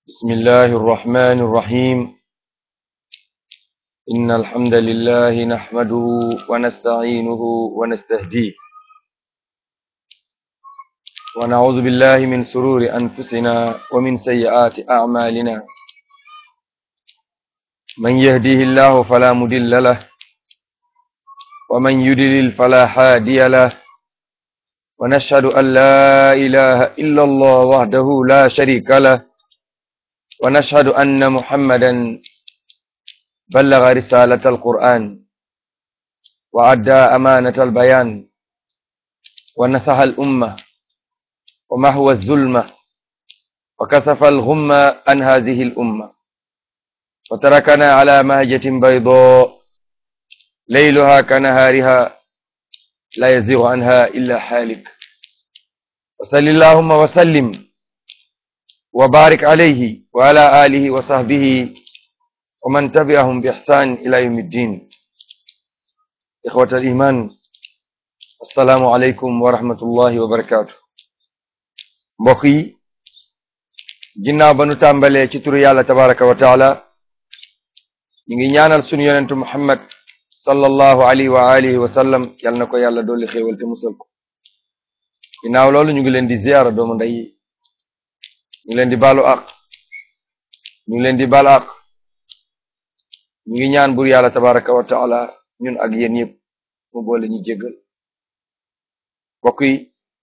بسم الله الرحمن الرحيم إن الحمد لله نحمده ونستعينه ونستهديه ونعوذ بالله من سرور أنفسنا ومن سيئات أعمالنا من يهديه الله فلا مضل له ومن يضلل فلا هادي له ونشهد أن لا إله إلا الله وحده لا شريك له ونشهد أن محمدا بلغ رسالة القرآن وأدى أمانة البيان ونصح الأمة ومحو الظلمة وكسف الغمة عن هذه الأمة وتركنا على مهجة بيضاء ليلها كنهارها لا يزيغ عنها إلا حالك وصل اللهم وسلم وبارك عليه وعلى آله وصحبه ومن تبعهم بإحسان إلى يوم الدين إخوة الإيمان السلام عليكم ورحمة الله وبركاته mbokk yi ginnaaw ba nu tàmbalee ci turu yàlla tabaraka wa taala ñu ngi ñaanal sunu yonentu muhammad sallallahu alayhi wa alihi wa sallam yal na ko yàlla dolli xéewal te musal ko ginnaaw loolu ñu ngi leen di ziyaara doomu ndey yi ñu ngi leen di baalu àq ñu ngi leen di baal àq ñu ngi ñaan bur yàlla tabaraka wa taala ñun ak yéen yëpp mu boole ñu jéggal mbokk yi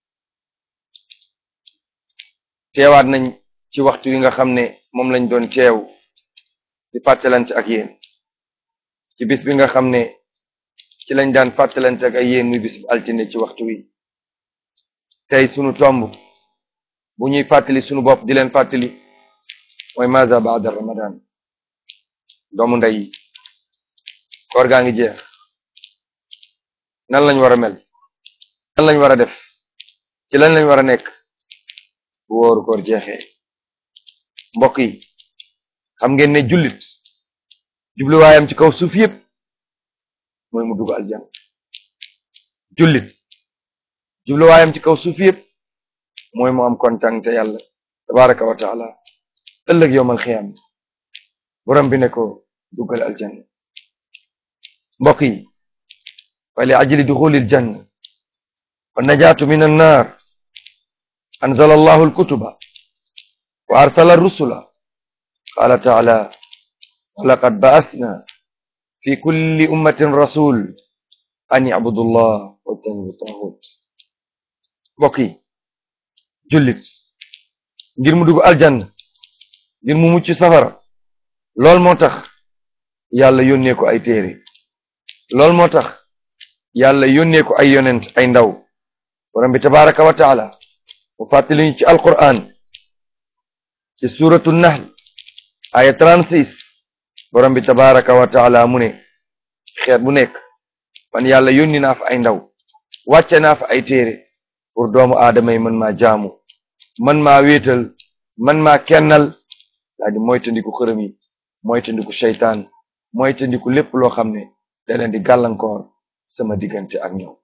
teewaat nañ ci waxtu wi nga xam ne moom lañ doon teew di fàttalante ak yéen ci bis bi nga xam ne ci lañ daan fàttalante ak ay yéen muy bis bu altine ci waxtu wi tey sunu tomb bu ñuy fàttali sunu bopp di leen fàttali mooy maza baada ramadan doomu ndey yi koor gaa ngi jeex nan lañ war a mel nan lañ war a def ci lan lañ war a nekk bu wóoru koor jeexee mbokk yi xam ngeen ne jullit jubluwaayam ci kaw suuf yëpp mooy mu dugg aljanna jullit jubluwaayam ci kaw suuf yëpp mooy mu am kontaan te yàlla tabaraka wa taala ëllëg yowmal xiyaam borom bi ne ko duggal aljanna mbokk yi wa li ajli duxulil janna wa najaatu min annaar anzala allahu alkutuba wa arsala arrusula qala taala walaqad ba'asna fi kulli ummatin rasul an ya'budu allah wajtanibu taghut mbokk yi jullit ngir mu dugg aljanna ngir mu mucc safara lool moo tax yàlla yónnee ko ay téere lool moo tax yàlla yónnee ko ay yonent ay ndaw borom bi tabaraka wa taala mu fàttali ñu ci alquran ci suratu nahl aya 36 borom bi tabaraka wa taala mu ne xeet bu nekk man yàlla yónni naa fa ay ndaw wàcce naa fa ay téere pour doomu aadama yi man maa jaamu man maa wéetal man maa kennal daa di moytandiku xërëm yi moytandiku seytaan moytandiku lépp loo xam ne da leen di gàllankoor sama diggante ak ñoom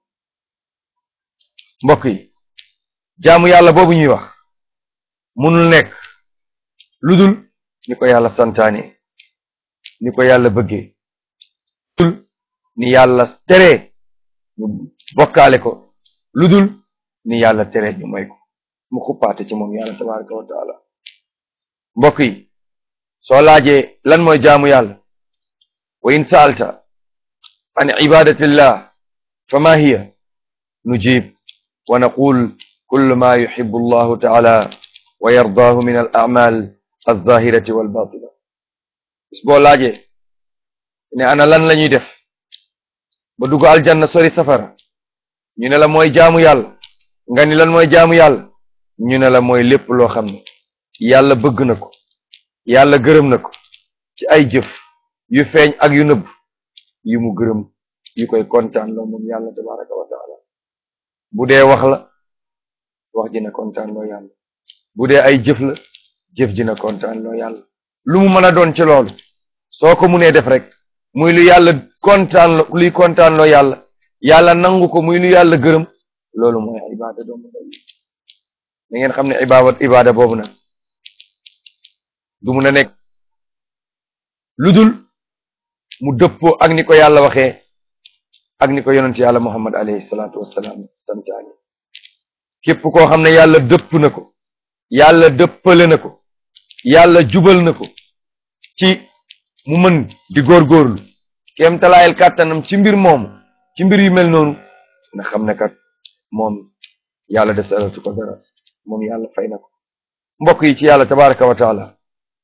mbokk yi jaamu yàlla boobu ñuy wax munul nekk lu dul ni ko yàlla santaane ni ko yàlla bëggee dul ni yàlla teree ñu bokkaale ko lu dul ni yàlla teree ñu moy ko mu xuppaate ci moom yàlla tabaraka wa taala mbokk yi soo laajee lan mooy jaamu yàlla wa in saalta an ibadatillah fa ma hiya nujib wa naqul kullu ma yuhibbu allahu taala wa yardaahu min al a'mal alzahirati walbatina bis boo laajee ne ana lan la ñuy def ba dugg aljanna sori safara ñu ne la mooy jaamu yàlla nga ni lan mooy jaamu yàlla ñu ne la mooy lépp loo xam ne yàlla bëgg na ko yàlla gërëm na ko ci ay jëf yu feeñ ak yu nëbb yu mu gërëm yu koy kontaan loo moom yàlla tabaraka wa taala bu dee wax la wax ji na kontaan loo yàlla bu dee ay jëf la jëf ji na kontaan loo yàlla lu mu mën a doon ci loolu soo ko munee def rek muy lu yàlla kontaan lo luy kontaan loo yàlla yàlla nangu ko muy lu yàlla gërëm loolu mooy ibaada doomu da ngeen xam ne ibaada ibaada boobu nag du mun a nekk lu dul mu dëppoo ak ni ko yàlla waxee ak ni ko yonent yàlla muhammad alayhi salaatu wassalaam santaani képp koo xam ne yàlla dëpp na ko yàlla dëppale na ko yàlla jubal na ko ci mu mën di góorgóorlu kéem talaayal kàttanam ci mbir moomu ci mbir yu mel noonu na xam ne kat moom yàlla desalatu ko dara moom yàlla fay na ko mbokk yi ci yàlla tabaraka wa taala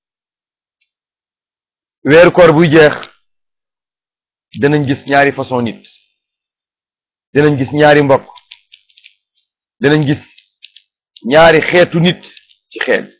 weeru koor buy jeex dinañ gis ñaari façon nit dinañ gis ñaari mbokk dinañ gis ñaari xeetu nit ci xeet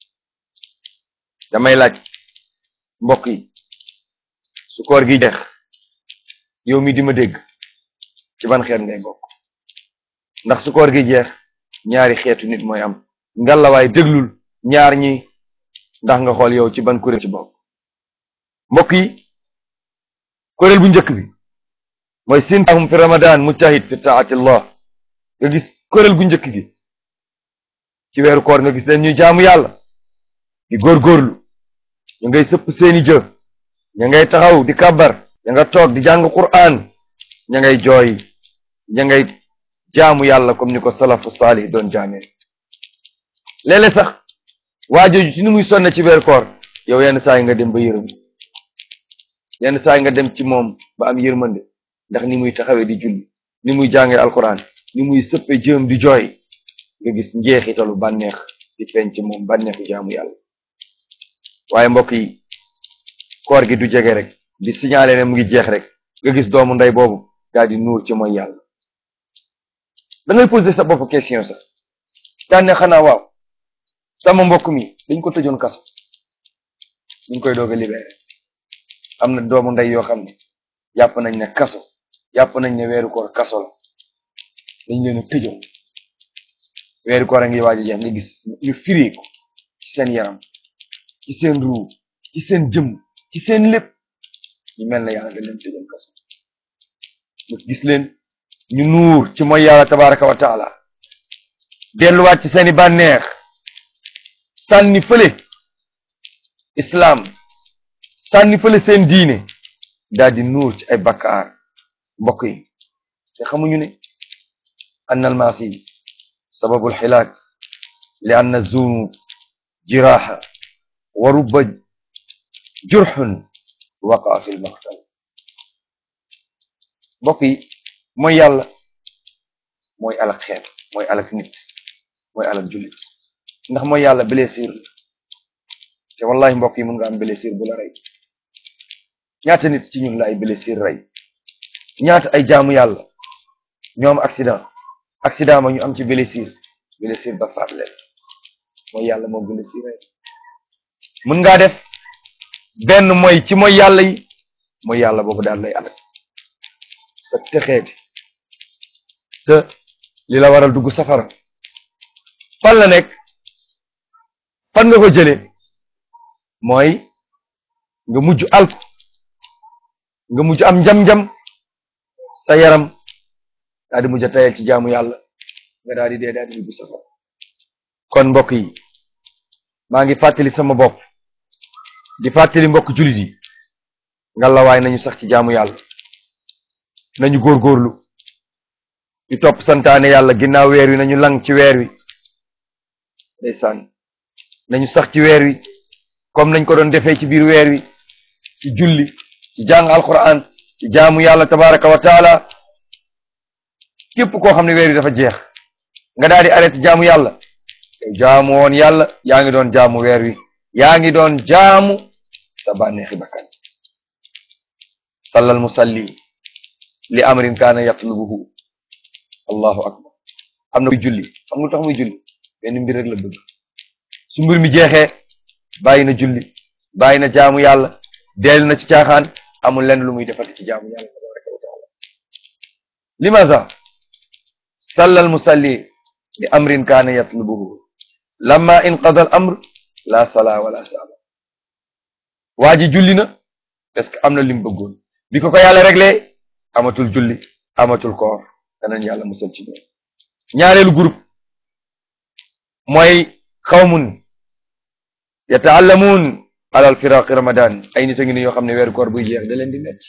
damay laaj mbokk yi su koor gi jeex yow mi di ma dégg ci ban xeet ngay bokk ndax su koor gi jeex ñaari xeetu nit mooy am ngalawaay déglul ñaar ñi ndax nga xool yow ci ban kuréel ci bokk mbokk yi kuréel bu njëkk bi mooy sintaahum fi ramadan mujtahid fi taatillah nga gis kuréel gu njëkk gi ci weeru koor nga gis leen ñuy jaamu yàlla di góorgóorlu ñu ngay sëpp seeni jë ña ngay taxaw di kàbbar ña nga toog di jàng qur'an ña ngay jooy ña ngay jaamu yàlla comme ni ko salafu saalih doon jaamee léeg-léeg sax waa jooju ci ni muy sonne ci weeru koor yow yenn saa yi nga dem ba yërëm yenn saa yi nga dem ci moom ba am yërmande ndax ni muy taxawee di julli ni muy jàngee alquran ni muy sëppe jëm di jooy nga gis njeexitalu bànneex di feeñ ci moom bànneexu jaamu yàlla waaye mbokk yi koor gi du jege rek di signalé ne mu ngi jeex rek nga gis doomu ndey boobu daal di nuur ci mooy yàlla da ngay poser sa bopp question sax daan ne xanaa waaw sama mbokk mi dañ ko tëjoon kaso ñu ngi koy doog a libéré am na doomu ndey yoo xam ne jàpp nañ ne kaso jàpp nañ ne weeru koor kaso la dañ leen a tëjoon weeru koor a ngi waaj a jeex nga gis ñu firi ko ci seen yaram ci seen ruu ci seen jëm ci seen lépp ñu mel na yàlla dañ leen tëjoon kaso nga gis leen ñu nuur ci mooy yàlla tabaraka wa taala delluwaat ci seeni bànneex sànni fële islaam sànni fële seen diine daal di nuur ci ay bakkaar mbokk yi te xamuñu ne ann almaasi sababu alxilaak li ann zunub jiraaxa wa rubba jurxun waqaa fi lmaqtal mbokk yi mooy yàlla mooy alak xeet mooy alak nit mooy alak jullit ndax mooy yàlla blessure la te wallahi mbokk yi mun nga am blessure bu la rey ñaata nit ci ñun la ay blessure rey ñaata ay jaamu yàlla ñoom accident accident ma ñu am ci blessure blessure ba faat leen mooy yàlla moom blessure rey mun ngaa def benn mooy ci mooy yàlla yi mooy yàlla boobu daal lay alak sa texeeti sa li la waral dugg safara fan la nekk fan nga ko jëlee mooy nga mujj alku nga mujj am njam-njam sa yaram daal di mujj a tayal ci jaamu yàlla nga daal di dee daal di dugg safara kon mbokk yi maa ngi fàttali sama bopp di fàttali mbokk jullit yi ngalawaay nañu sax ci jaamu yàlla nañu góorgóorlu di topp santaane yàlla ginnaaw weer wi nañu lang ci weer wi ndeysaan nañu sax ci weer wi comme nañ ko doon defee ci biir weer wi ci julli ci jàng alquran ci jaamu yàlla tabaraka wa taala képp koo xam ne weer wi dafa jeex nga daal di arrêté jaamu yàlla jaamu woon yàlla yaa ngi doon jaamu weer wi yaa ngi doon jaamu sa bànneexi bakkan sallal musalli li amrin kaana yatlubuhu allahu akbar am na muy julli xam nga tax muy julli benn mbir rek la bëgg su mbir mi jeexee bàyyi na julli bàyyi na jaamu yàlla dellu na ci caaxaan amul lenn lu muy defati ci jaamu yàlla tabaraka wa taala limaza sallal musalli li amrin kaana yatlubuhu lamma inqada al amr la sala wala sala waa ji julli na parce que am na lim bëggoon bi ko ko yàlla réglé amatul julli amatul koor danañ yàlla musal ci ñoom ñaareelu groupe mooy xawmun yataallamuun alal firaqi ramadan ay nit a ngi ni yoo xam ne weeru koor buy jeex da leen di metti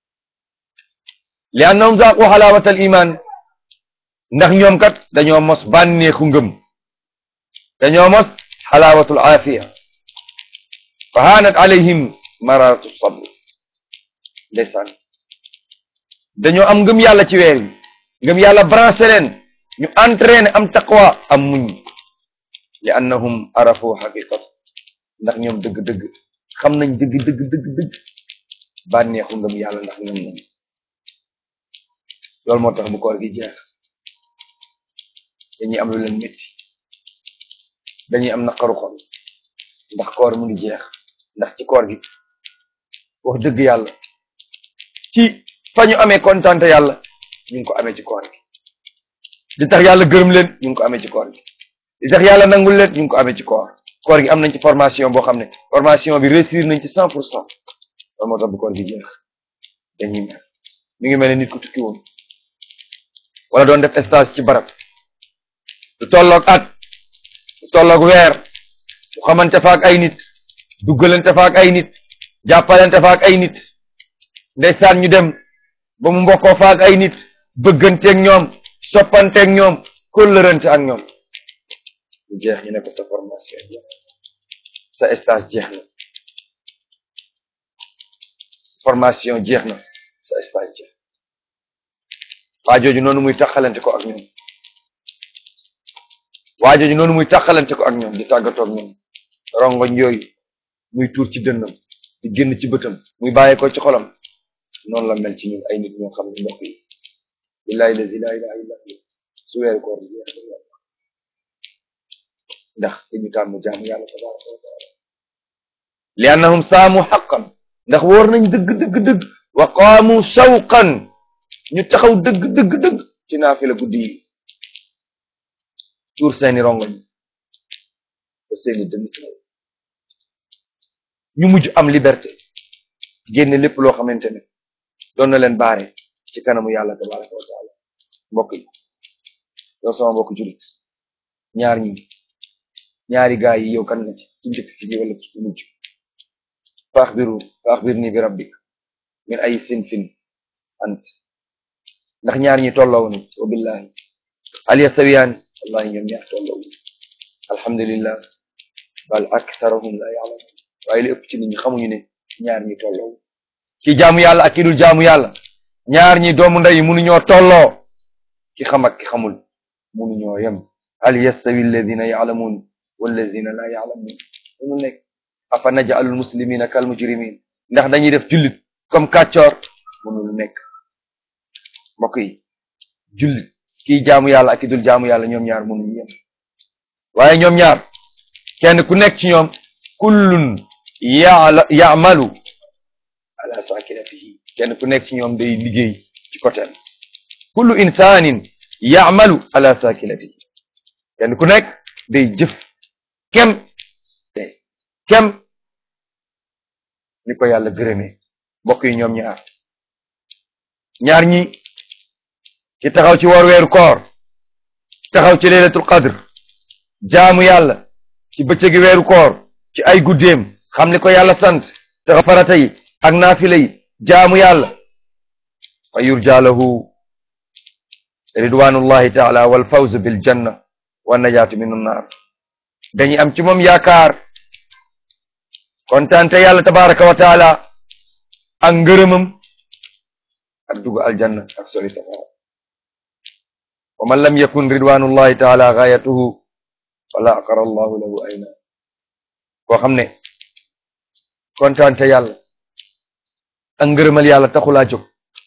li annahum zaaqu xalaawata al iman ndax ñoom kat dañoo mos bànneexu ngëm dañoo mos xalaawatul aafiya fa haanat alayhim mararatu sabr ndeysaan dañoo am ngëm yàlla ci weer wi ngëm yàlla branché leen ñu entraîné am taqwa am muñ li annahum arafu xaqiqat ndax ñoom dëgg-dëgg xam nañ dëgg dëgg dëgg dëgg bànneexu ngëm yàlla ndax ngëm nañ loolu moo tax bu koor gi jeex dañuy am lu leen métti dañuy am naqaru xol ndax koor mu ngi jeex ndax ci koor gi wax dëgg yàlla ci fa ñu amee kontante yàlla ñu ngi ko amee ci koor gi li tax yàlla gërëm leen ñu ngi ko amee ci koor gi li tax yàlla nangul leen ñu ngi ko amee ci koor koor gi am nañ ci formation boo xam ne formation bi réussir nañ ci cent pour cent loolu moo tax bu koor gi jeex dañuy mel mi ngi mel ne nit ku tukki woon wala doon def stage ci barab du tolloog at du tolloog weer du xamante fa ak ay nit duggalante fa ak ay nit jàppalante fa ak ay nit ndeysaan ñu dem ba mu mbokkoo fa ak ay nit bëgganteeg ñoom soppanteeg ñoom kóllërante ak ñoom bu jeex ñu ne ko sa formation jeex sa stage jeex na formation jeex na sa stage jeex waa jooju noonu muy taxalante ko ak ñoom waa jooju noonu muy taxalante ko ak ñoom di tàggatoo ak ñoom rongoñ yooyu muy tuur ci dënnam di génn ci bëtam muy bàyyee ko ci xolam noonu la mel ci ñun ay nit ñoo xam ne mbokk yi billahi lazi la ilaha illa hu su weeru koor bi jeex ndax dañu tàmm jaamu yàlla tabaraka wa taala li annahum saamu xaqan ndax wóor nañ dëgg dëgg dëgg wa qaamu shawqan ñu taxaw dëgg dëgg dëgg ci naafila guddi yi tuur seeni rongoñ ba seeni dënn ñu mujj am liberté génne lépp loo xamante ne doon na leen baare ci kanamu yàlla tabaraka wa taala mbokk yi yow sama mbokk julit ñaar ñi ñaari gaay yi yow kan nga ci ci njëkk ci wala ci mujj faaxbiru faaxbirni bi rabbik min ay sinfin ant ndax ñaar ñi tolloo ni wa billahi hal yastawiyaan wallahi ñoom ñaar tolloo alhamdulillah bal aktharuhum la ya'lamun waaye li ëpp ci nit ñi xamuñu ne ñaar ñi tolloo ki jaamu yàlla ak ki dul jaamu yàlla ñaar ñi doomu ndey mënuñoo tolloo ki xam ak ki xamul mënuñoo yem hal yastawi alladina ya'lamun walladina la ya'lamun mënu nekk afa naj'alul muslimina kal mujrimin ndax dañuy def jullit comme kàccoor mënul nekk mbokk yi jullit kii jaamu yàlla ak ki dul jaamu yàlla ñoom ñaar mënuñu yem waaye ñoom ñaar kenn ku nekk ci ñoom kullun ya'la ya'malu ala sakinatihi kenn ku nekk ci ñoom day liggéey ci côté kullu insanin ya'malu ala sakinatihi kenn ku nekk day jëf kem kem ni ko yàlla gërëmee mbokk yi ñoom ñaar ñaar ñi ci taxaw ci war weeru koor taxaw ci laylatul qadr jaamu yàlla ci bëccëgi weeru koor ci ay guddeem xam ni ko yàlla sant taxa farata yi ak naafila yi jaamu yàlla wa yurja lahu ridwanullahi taala wal fawz bil janna wa najaatu min annaar dañuy am ci moom yaakaar kontaante yàlla tabaraka wa taala ak ngërëmam ak dugg aljanna ak sori safara wa man lam yakun ridwanullahi taala gaayatuhu fala aqara allahu lahu ayna koo xam ne kontaante yàlla ak ngërëmal yàlla taxulaa jóg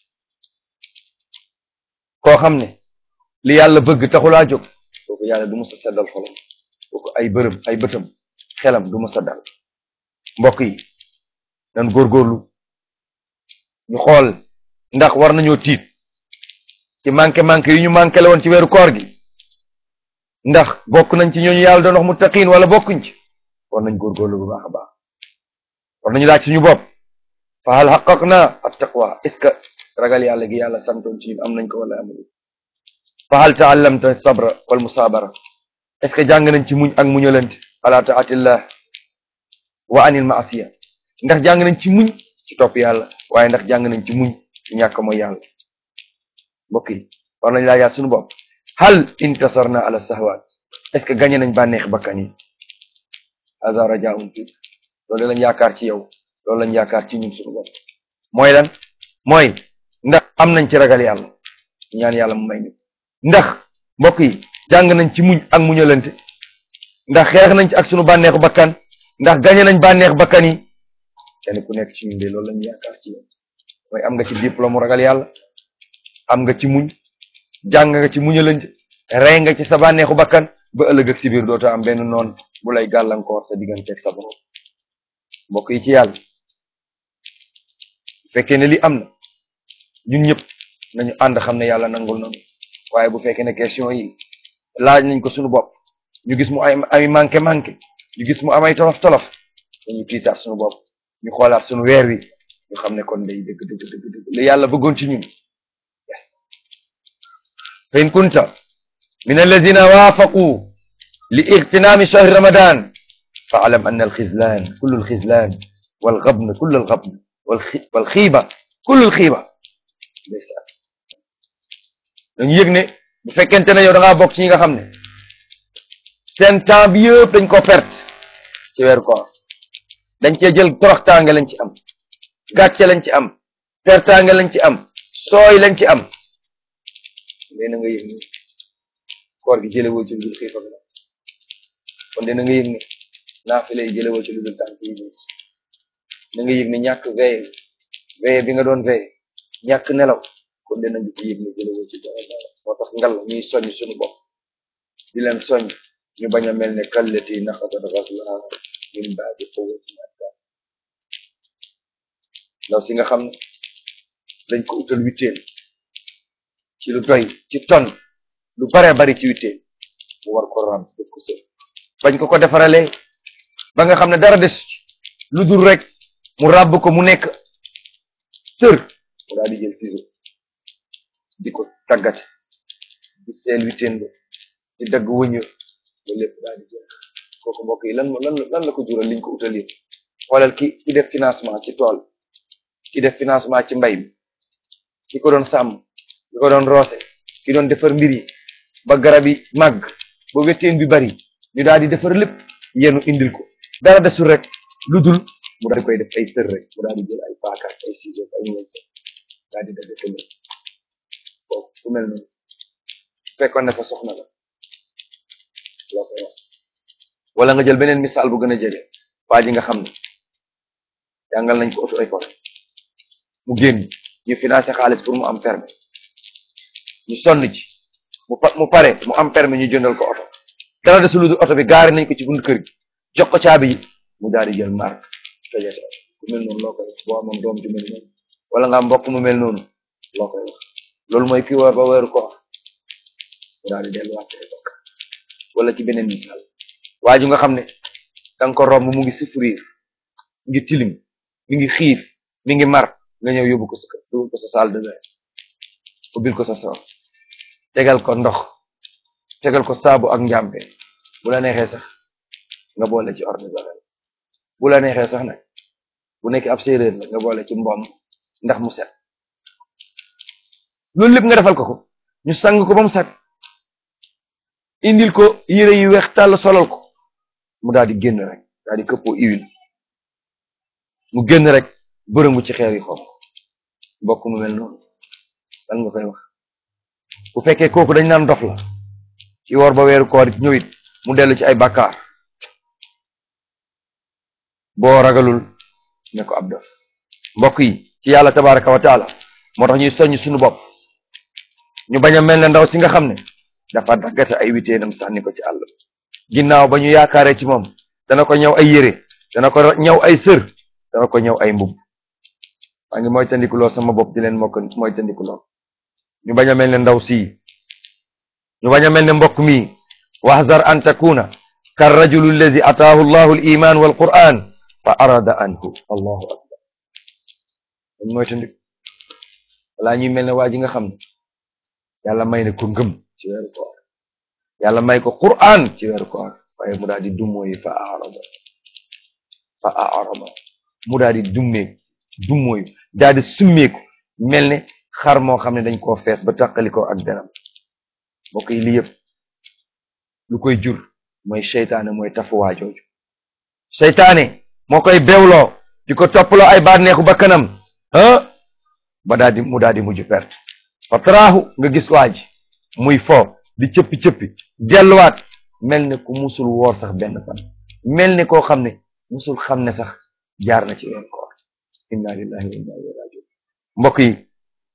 koo xam ne li yàlla bëgg taxulaa jóg kooku yàlla du musa seddal xolam kooku ay bërëm ay bëtam xelam du musa dal mbokk yi nan góorgóorlu ñu xool ndax war nañoo tiit ci manqué manqué yi ñu manqué la woon ci weeru koor gi ndax bokk nañ ci ñooñu yàlla doon wax muttaqiin wala bokkuñ ci war nañ góorgóorlu bu baax a baax war nañu laaj suñu bopp fa hal xaqaqna at taqwa est ce que ragal yàlla gi yàlla santoon ci ñun am nañ ko wala amuñu fa hal taallamta sabra wal musaabara est ce que jàng nañ ci muñ ak muñalante ala taatillah wa anil maasiya ndax jàng nañ ci muñ ci topp yàlla waaye ndax jàng nañ ci muñ ci ñàkk mooy yàlla mbokk yi war nañ laajaat suñu bopp hal intasarna ala sahwaat est ce que gagné nañ bànneex bakkan yi hada rajaun fi loolu lañ yaakaar ci yow loolu lañ yaakaar ci ñun suñu bopp mooy lan mooy ndax am nañ ci ragal yàlla ñaan yàlla mu may ñu ndax mbokk yi jàng nañ ci muñ ak muñalante ndax xeex nañ ci ak sunu bànneexu bakkan ndax gañe nañ bànneex bakkan yi kenn ku nekk ci ñun de loolu lañu yaakaar ci yow mooy am nga ci diplôme ragal yàlla am nga ci muñ jàng nga ci muñalante rey nga ci sa bànneexu bakkan ba ëllëg ak si biir dootoo am benn noon bu lay gàllankoor sa digganteeg sa borom mbokk yi ci yàlla bu fekkee ne li am na ñun ñëpp nañu ànd xam ne yàlla nangul nañu waaye bu fekkee ne question yi laaj nañ ko suñu bopp ñu gis mu ay ay manqué manqué ñu gis mu amay tolof tolof dañu tiitaat suñu bopp ñu xoolaat suñu weer wi ñu xam ne kon day dëgg dëgg dëgg dëgg li yàlla bëggoon ci ñun fa in kunta min alladina waafaqu li igtinaami shahri ramadan fa alam anna alxizlan kullu alxizlan walgabn kullu algabn walxiiba kullu alxiiba ndeysaan dañu yëg ne bu fekkente ne yow da ngaa bokk ci ñi nga xam ne seen temps bi yëpp dañ ko perte ci weeru koor dañ cee jël toroxtaange lañ ci am gàcce lañ ci am pertaange lañ ci am sooy lañ ci am léegi nga yëg ne koor gi jëlewoo ci lu dul xiif ak la kon dina nga yëg ne naafile yi jëlewoo ci lu dul tànk yi na nga yëg ne ñàkk veille veille bi nga doon veille ñàkk nelaw kon dina nga ci yëg ne jëlewoo ci dara dara moo tax ngal ñuy soññ suñu bopp di leen soññ ñu bañ a mel ne kallati naqadat ghazlaha min ba'di quwwatin ankaath ndaw si nga xam ne dañ ko utal witteel ci lu doy ci ton lu bare bari ci witteel mu war ko ram def ko sër bañ ko ko defaralee ba nga xam ne dara des lu dul rek mu ràbb ko mu nekk sër mu daal di jël ciseau di ko tàggate di seel witteel ba di dagg wëñë ba lépp daal di jeex kooku mbokk yi lan lan lan la ko jural liñ ko utal yi xoolal ki ki def financement ci tool ki def financement ci mbay bi ki ko doon sàmm ki ko doon roose ki doon defar mbir yi ba garab yi màgg ba wetteen bi bari ñu daal di defar lépp yenu indil ko dara desul rek lu dul mu daal di koy def ay sër rek mu daal di jël ay paaka ay ciseaux ay ñoom sër daal di def ko lépp kooku ku mel noonu fekkoon ne fa soxna la loo koy wax wala nga jël beneen misaal bu gën a jege waa ji nga xam ne jàngal nañ ko auto école mu génn ñu financé xaalis pour mu am permis ñu sonn ci mu pa mu pare mu am permis ñu jëndal ko oto dara desul lu dul oto bi gaari nañ ko ci bunt kër gi jox ko caabi yi mu daal di jël marque tojate ku mel noonu loo koy wax boo amoon doom ju mel noonu wala nga am mbokk mu mel noonu loo koy wax loolu mooy ki war ba weeru ko mu daal di delluwaat ci bokk wala ci beneen misaal waa ju nga xam ne da nga ko romb mu ngi souffrir mi ngi tilim mi ngi xiif mi ngi mar nga ñëw yóbbu ko sa kër yóbbu ko sa salle de bain ubbil ko sa soor tegal ko ndox tegal ko saabu ak njàmpe bu la neexee sax nga boole ci ordre de bu la neexee sax nag bu nekk ab séeréer la nga boole ci mboom ndax mu set loolu lépp nga defal ko ko ñu sang ko ba mu set indil ko yére yu weex tàll solal ko mu daal di génn rek daal di këppoo huile mu génn rek bërëngu ci xeer yi xom mbokk mu mel noonu lan nga koy wax bu fekkee kooku dañ naan dof la ci woor ba weeru koor it ñëwit mu dellu ci ay bàkkaar boo ragalul ne ko ab dof mbokk yi ci yàlla tabaraka wa taala moo tax ñuy soññ suñu bopp ñu bañ a mel ne ndaw si nga xam ne dafa daggate ay witeenam sànni ko ci àll ginnaaw ba ñu yaakaaree ci moom dana ko ñëw ay yére dana ko ñëw ay sër dana ko ñëw ay mbub maa ngi mooy tandikuloo sama bopp di leen mokk mooy tandikuloo ñu bañ a mel ne ndaw si ñu bañ a mel ne mbokk mi wahzar an takuna ka rajulu allazi ataahu allahu al iman wal quran fa arada anhu allahu akbar dañ mooy tandik walaa ñuy mel ne waa ji nga xam ne yàlla may na ko ngëm ci weeru koor yàlla may ko quran ci weeru koor waaye mu daal di dumóoyi fa arada fa arama mu daal di dummeeku dummóoyu daal di summeeku mel ne xar moo xam ne dañ koo fees ba tàqali ko ak denam mbokk yi li yëpp lu koy jur mooy seytaane mooy tafuwaa jooju seytaane moo koy bewloo di ko toppaloo ay bànneexu ba kanam ah ba daal di mu daal di mujj perte fa taraahu nga gis waa ji muy fo di cëppi cëppi delluwaat mel ne ku musul woor sax benn fan mel ne koo xam ne musul xam ne sax jaar na ci weeru koor inna lillahi wa inna ilayhi rajiun mbokk yi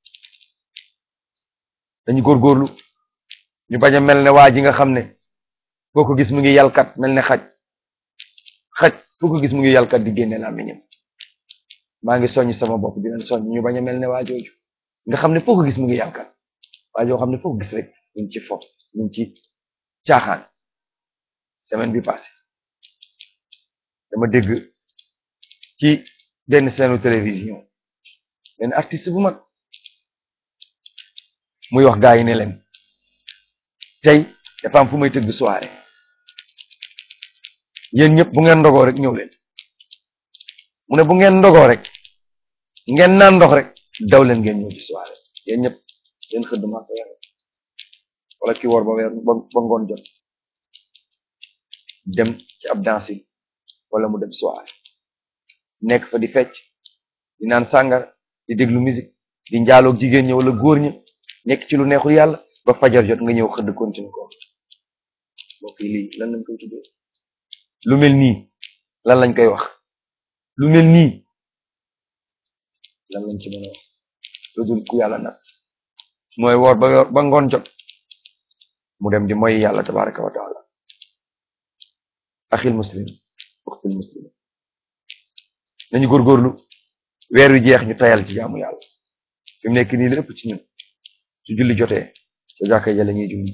dañu góorgóorlu ñu bañ a mel ne waa ji nga xam ne foo ko gis mu ngi yalkat mel ne xaj xaj foo ko gis mu ngi yalkat di génne làmmiñam maa ngi soññ sama bopp di leen soññ ñu bañ a mel ne waa jooju nga xam ne foo ko gis mu ngi yalkat waa joo xam ne foo ko gis rek ñu ngi ci fo ñu ngi ci caaxaan semaine bi passé dama dégg ci benn seenu télévision benn artiste bu mag muy wax gaa yi ne leen tey dafa am fu may tëgg soirée yéen ñëpp bu ngeen ndogoo rek ñëw leen mu ne bu ngeen ndogoo rek ngeen naan ndox rek daw leen ngeen ñëw ci soirée yéen ñëpp seen xëdd maa ko yore wala ki woor ba weer ba ba ngoon jot dem ci ab dansi wala mu dem soirée nekk fa di fecc di naan sàngar di déglu musique di njaaloog jigéen ñi wala góor ñi nekk ci lu neexul yàlla ba fajar jot nga ñëw xëdd continue ko mbokk yi lii lan lañ koy tuddee lu mel nii lan lañ koy wax lu mel nii lan lañ ci mën a wax lu dul ku yàlla nag mooy woor ba ba ngoon jot mu dem di mooy yàlla tabaraka wa taala axil muslim uxtil muslim nañu góorgóorlu weer wi jeex ñu tayal ci jaamu yàlla fi mu nekk nii lépp ci ñun su julli jotee sa jàkka ja la ñuy julli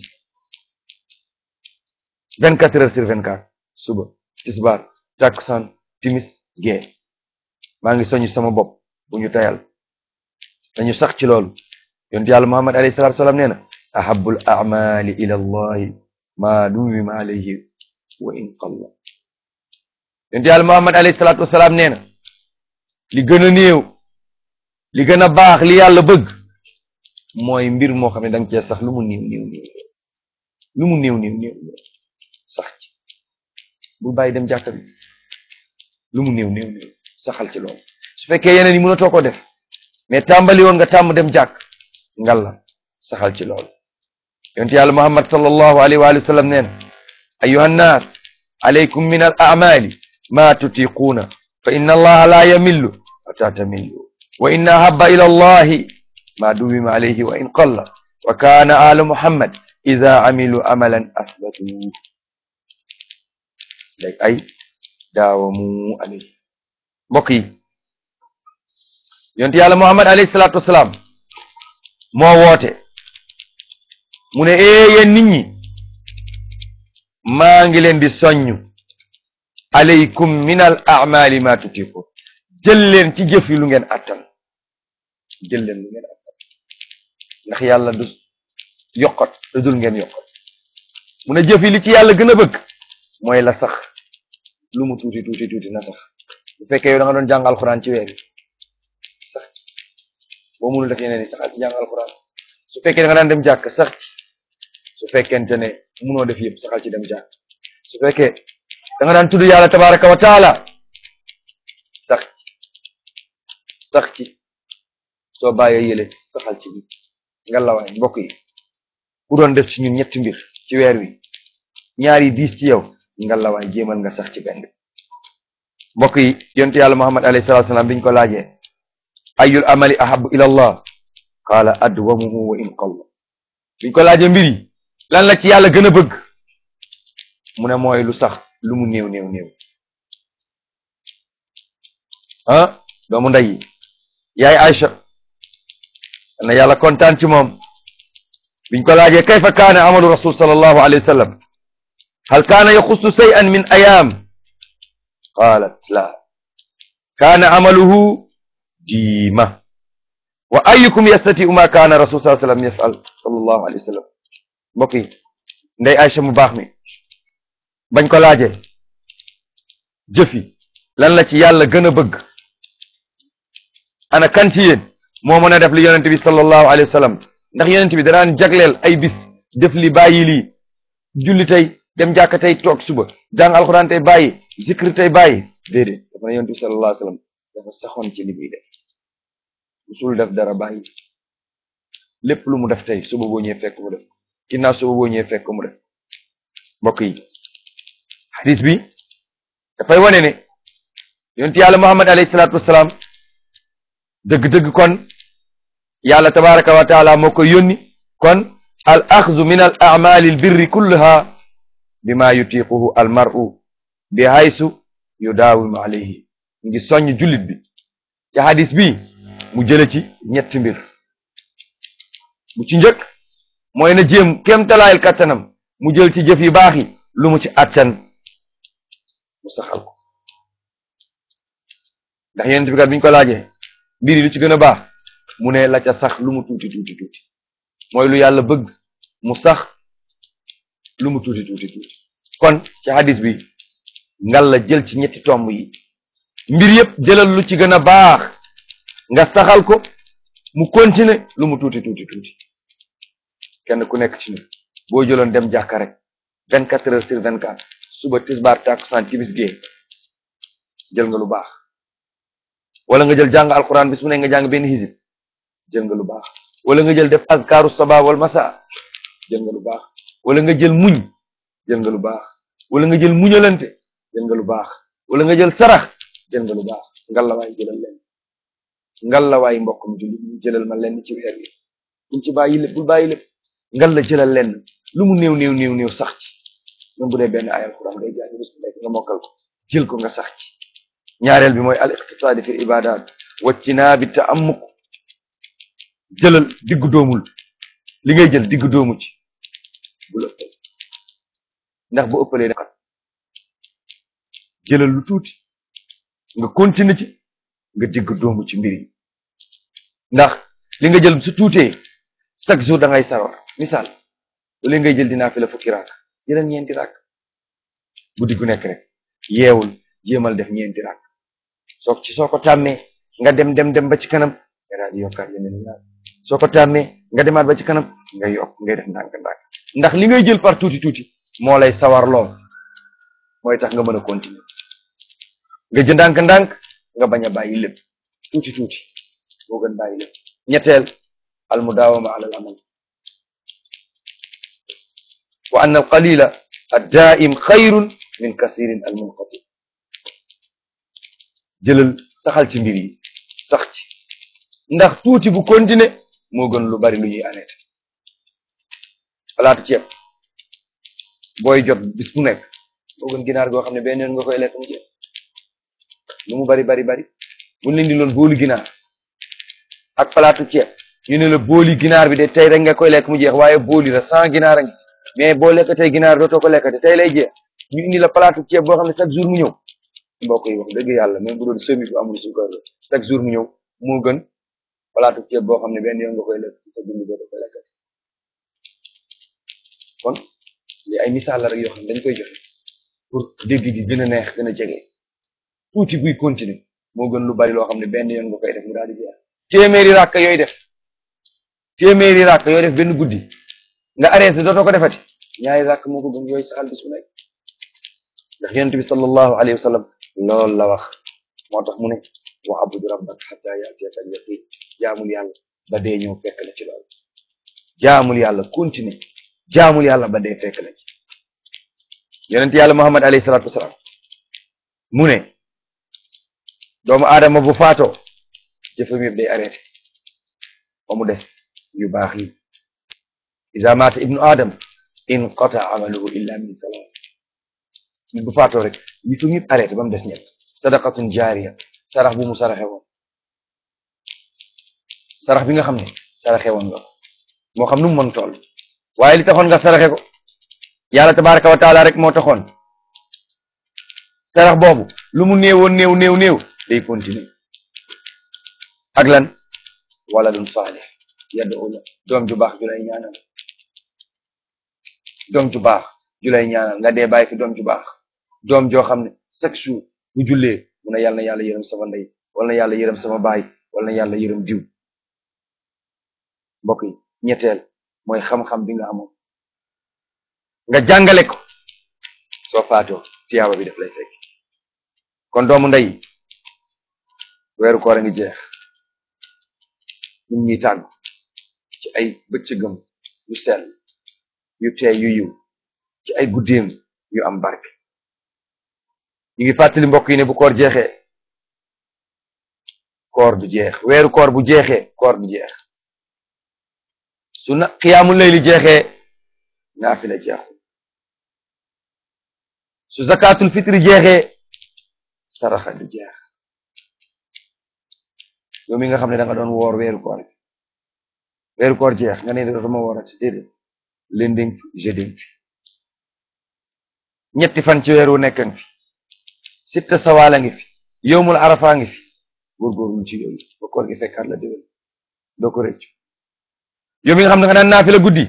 vingt quatre heures sur vingt quatre suba tisbaar takkusaan timis gee maa ngi soññ sama bopp bu ñu tayal dañu sax ci loolu yonent yàlla muhammad alayhi salatu salaam nee na ahabul amali ila allahi ma duwima alayhi wa in qalla yonent yàlla muhammad alayhi salatu wasalaam nee na li gën a néew li gën a baax li yàlla bëgg mooy mbir moo xam ne da nga cee sax lu mu néew néew néew lu mu néew néew néew sax ci bul bàyyi dem jàkka bi lu mu néew néew néew saxal ci loolu su fekkee yeneen yi mënatoo ko def mais tàmbali woon nga tàmm dem jàkk ngal la saxal ci loolu yonent yàlla muhammad sallallahu alayhi wa sallam neen ayuha nnaas alaykum min al amali ma tutiquuna fa inna allaha la yamillu hatta tamillu wa inna ahabba ila allahi ma duwima alayhi wa in qalla wa kana alu muhammad ida amilu amalan asbatu léegi ay daawamu alayhi mbokk yi yonent yàlla muhammad alayhi salaatu wasalaam moo woote mu ne ee yéen nit ñi maa ngi leen di soññ alaykum min al amali ma tutiqun jël leen ci jëf yi lu ngeen attan jël leen lu ngeen attan ndax yàlla du yokkat te dul ngeen yokkat mu ne jëf yi li ci yàlla gën a bëgg mooy la sax lu mu tuuti tuuti tuuti na sax bu fekkee yow da nga doon jàng alxuraan ci weer yi sax boo mënul def yeneen yi saxal ci jàng alxuraan su fekkee da nga daan dem jàkk sax ci su fekkente ne mënoo def yëpp saxal ci dem jàkk su fekkee da nga daan tudd yàlla tabaraka wa taala sax ci sax ci soo bàyyee yële saxal ci bi nga lawaay mbokk yi ku doon def ci ñun ñetti mbir ci weer wi ñaar yi diis ci yow nga lawaay jéemal nga sax ci benn mbokk yi yontu yàlla muhammad alayhi salatu salaam biñ ko laajee ayul amali ahabu ila allah qaala adwamuhu wa in qalla biñ ko laajee mbir yi lan la ci yàlla gën a bëgg mu ne mooy lu sax lu mu néew néew néew ah doomu ndey yi yaay Aïcha na yàlla kontaan ci moom biñ ko laajee kayfa kaana amalu rasul sallallahu alayhi wa sallam hal kaana yaxussu shay'an min ayaam qaalat la kaana amaluhu diima wa ayukum yastatiu ma kaana rasul sallallahu alayhi wa sallam yafal sallallahu alayhi wa sallam mbokk yi ndey Aïcha mu baax mi bañ ko laajee jëf yi lan la ci yàlla gën a bëgg ana kan ci yéen moo mën a def li yonent bi sallallahu alayhi wa sallam ndax yonent bi danaan jagleel ay bis def li bàyyi lii julli tey dem jàkka tey toog suba jàng alxuraan tey bàyyi zikri tey bàyyi déedéet dafa ne yonent bi sallallahu alayhi wa sallam dafa saxoon ci li muy def musul def dara bàyyi lépp lu mu def tey suba boo ñëwee fekk mu def ginnaaw suba boo ñëwee fekk mu def mbokk yi hadis bi dafay wane ne yonent yàlla muhammad alayhi salaatu wasalaam dëgg-dëgg kon yàlla tabaraka wa taala moo koy yónni kon al axzu min al amali al birri kulluha bima yutiquhu al mar'u bi haysu yudaawimu alayhi ngi soññ jullit bi ci hadis bi mu jële ci ñetti mbir bu ci njëkk mooy na jéem kéem talaayil kattanam mu jël ci jëf yu baax yi lu mu ci attan mu saxal ko ndax yonent bi kat biñ ko laajee mbir yi lu ci gën a baax mu ne la ca sax lu mu tuuti tuuti tuuti mooy lu yàlla bëgg mu sax lu mu tuuti tuuti tuuti kon ci hadis bi ngal la jël ci ñetti tomb yi mbir yëpp jëlal lu ci gën a baax nga saxal ko mu continuer lu mu tuuti tuuti tuuti kenn ku nekk ci ñun boo jëloon dem jàkka rek vingt quatre heures sur vingt quatre suba tisbaar takkusaan timis gee jël nga lu baax wala nga jël jàng alquran bis mu ne nga jàng benn hizib jël nga lu baax wala nga jël def azkaru sabah wal masa jël nga lu baax wala nga jël muñ jël nga lu baax wala nga jël muñalante jël nga lu baax wala nga jël sarax jël nga lu baax ngallawaay jëlal leen ngallawaay mbokk mi julli ñu jëlal ma lenn ci weer yi buñ ci bàyyi lépp bul bàyyi lépp ngal la jëlal lenn lu mu néew néew néew néew sax ci même bu dee benn ayal quran ngay jàng bés bu nekk nga mokkal ko jël ko nga sax ci ñaareel bi mooy al iqtisaadi fi ibadat waccinaa bi ta'ammuk jëlal diggu doomul li ngay jël diggu doomu ci bul ëppal ndax bu ëppalee dafa jëlal lu tuuti nga continuer ci nga diggu doomu ci mbir yi ndax li nga jël su tuutee chaque jour da ngay sawar misaal lu ngay jël dinaa fi la fukki raak jëlal ñeenti raak guddi gu nekk rek yeewul jéemal def ñeenti raak soo ci soo ko tàmmee nga dem dem dem ba ci kanam nga daal di yokkaat yeneen ñaar soo ko tàmmee nga demaat ba ci kanam nga yokk ngay def ndànk ndànk ndax li ngay jël par tuuti tuuti moo lay sawar lool mooy tax nga mën a continuer nga jël ndànk ndànk nga bañ a bàyyi lépp tuuti tuuti moo gën bàyyi lépp ñetteel al mudaawama ala al amal wa anna al qalila ad daim xayrun min kasirin al munqati jëlal saxal ci mbir yi sax ci ndax tuuti bu continuer moo gën lu bari lu ñuy arrêté palaatu ceeb booy jot bis bu nekk moo gën ginaar goo xam ne benn yoon nga koy lekk mu jeex lu mu bari bari bari buñ leen di loon boolu ginaar ak palaatu ceeb ñu ne la booli ginaar bi de tey rek nga koy lekk mu jeex waaye booli la sans ginaar a ngi mais boo lekk tey ginaar dootoo ko lekkate tey lay jeex ñu indi la palaatu ceeb boo xam ne chaque jour mu ñëw mbokk yi wax dëgg yàlla même bu doon semi bu amul suukar la chaque jour mu ñëw moo gën palaatu ceeb boo xam ne benn yoon nga koy lekk ci sa dund dootoo ko lekkate kon li ay misaal la rek yoo xam ne dañ koy joxe pour dégg gi gën a neex gën a jege tuuti buy continuer moo gën lu bari loo xam ne benn yoon nga koy def mu daal di jeex téeméeri ràkk yooyu def téeméeri ràkk yooyu def benn guddi nga arrêté dootoo ko defati ñaari ràkk moo ko gën yooyu saxal bis bu nekk ndax yonent bi sallallahu alayhi wa sallam loolu la wax moo tax mu ne wa abud rabbak hatta yatiyaka al yaqin jaamul yàlla ba dee ñëw fekk la ci loolu jaamul yàlla continuer jaamul yàlla ba dee fekk la ci yonent yàlla muhammad alayhi salatu wasalaam mu ne doomu aadama bu faatoo jëfam yëpp day arrêté ba mu des yu baax yi iza maata ibnu adam inqata amaluhu illa min salaas nit bu faatoo rek jëfam yëpp arrêté ba mu des ñett sadaqatun jaariya sarax bu mu saraxe woon sarax bi nga xam ne saraxe woon nga ko moo xam nu mu mën toll waaye li taxoon nga saraxe ko yàlla tabaraka wa taala rek moo taxoon sarax boobu lu mu néewoon néew néew néew day continuer ak lan waladun saalih yad'u la doom ju baax ju lay ñaanal doom ju baax ju lay ñaanal nga dee bàyyi fi doom ju baax doom joo xam ne chaque jour bu jullee mu ne yàlla na yàlla yërëm sama ndey wala na yàlla yërëm sama baay wala na yàlla yërëm diw mbokk yi ñetteel mooy xam-xam bi nga amoon nga jàngale ko soo faatoo tiyaaba bi daf lay fekk kon doomu ndey weeru koor a ngi jeex ñun ñuy tàggu ci ay bëccëgam yu sell yu tee yu yiw ci ay guddeem yu am barke ñu ngi fàttali mbokk yi ne bu koor jeexee koor du jeex weeru koor bu jeexee koor du jeex su na xiyaamul layli jeexee naafila jeexul su zakatul fitri jeexee saraxa du jeex yow mi nga xam ne da nga doon woor weeru koor bi weeru koor jeex nga ne dootuma woorati déedéet lending fi jeuding fi ñetti fan ci weeru nekkan fi sitta sawaala ngi fi yowmul arafa ngi fi góorgóorlu ci yooyu ba koor gi fekkaat la déwén doo ko rëccu yow mi nga xam ne nga daan naafila guddi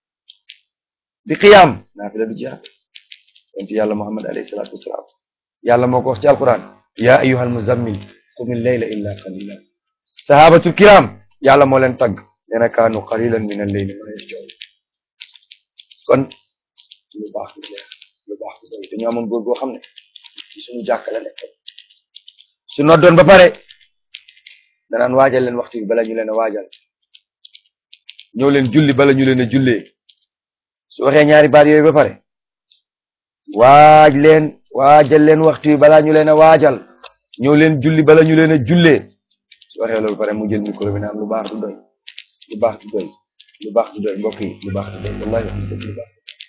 di xiyaam naafila du jeex yonent yàlla muhammad alayhi salaatu wasalaam yàlla moo ko wax ci alquran ya ayyuhal muzammil qumil layla illa qalila sahabatul kiram yàlla moo leen tagg nee na kaanu qalilan min al-layli ma yahjaun kon lu baax du jeex lu baax du doy dañu amoon góor goo xam ne ci suñu jàkka la nekk su noddoon ba pare danaan waajal leen waxtu bi bala ñu leen a waajal ñëw leen julli bala ñu leen a jullee su waxee ñaari baat yooyu ba pare waaj leen waajal leen waxtu bi balaa ñu leen a waajal ñëw leen julli bala ñu leen a jullee su waxee loolu pare mu jël micro bi naan lu baax du doy lu baax du doy lu baax du doy mbokk yi lu baax du doy wallahi wax dëgg lu baax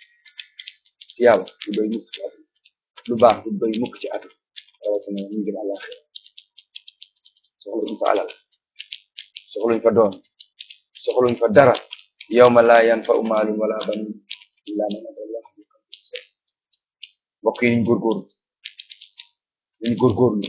yàlla du doy mukk ci atu lu baax du doy mukk ci atu rawatina ñu jëm àllaxira soxluñ fa alal soxluñ fa doon soxluñ fa dara yawma laa yanfa'u maalun wala banuun illaa man ataa Allaha bi qalbin saliim mbokk yi ñu góorgóorlu ñu góorgóorlu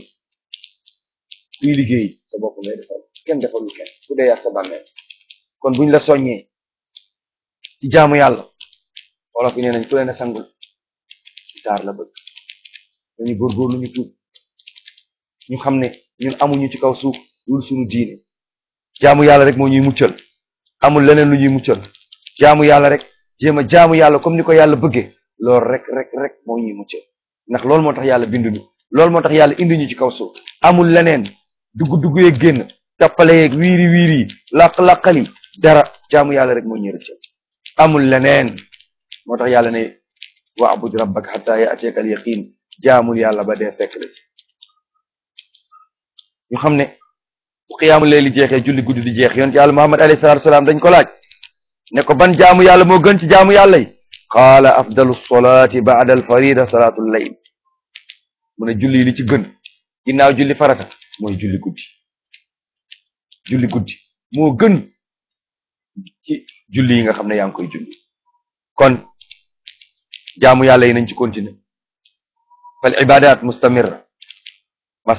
kuy liggéey sa bopp ngay defal kenn defalul kenn ku dee yàq sa bàmmeel kon buñ la soññee ci jaamu yàlla wolof yi nee nañ ku leen a sangul ci taar la bëgg dañu góorgóorlu ñu tuub ñu xam ne ñun amuñu ci kaw suuf lul suñu diine jaamu yàlla rek moo ñuy muccal amul leneen lu ñuy muccal jaamu yàlla rek jéem a jaamu yàlla comme ni ko yàlla bëggee loolu rek rek rek moo ñuy muccal ndax loolu moo tax yàlla binduñu loolu moo tax yàlla indi ñu ci kaw suuf amul leneen dugg dugg yeeg génn tappale yeeg wiiri wiiri yi laq-laqali dara jaamu yàlla rek moo ñuy rëccal amul leneen moo tax yàlla ne wa'bud rabbaka hatta ya'tiyaka al yaqin jaamul yàlla ba dee fekk la ci ñu xam ne bu xiyaamu leeli jeexee julli guddi di jeex yonent yàlla muhammad alayhi salatu wasalaam dañ ko laaj ne ko ban jaamu yàlla moo gën ci jaamu yàlla yi qaala afdalu solati ba'da al farida salatul layl mu ne julli li ci gën ginnaaw julli farata mooy julli guddi julli guddi moo gën ci julli yi nga xam ne yaa ngi koy julli kon jaamu yàlla yi nañ ci continuer fal ibadat mustamirra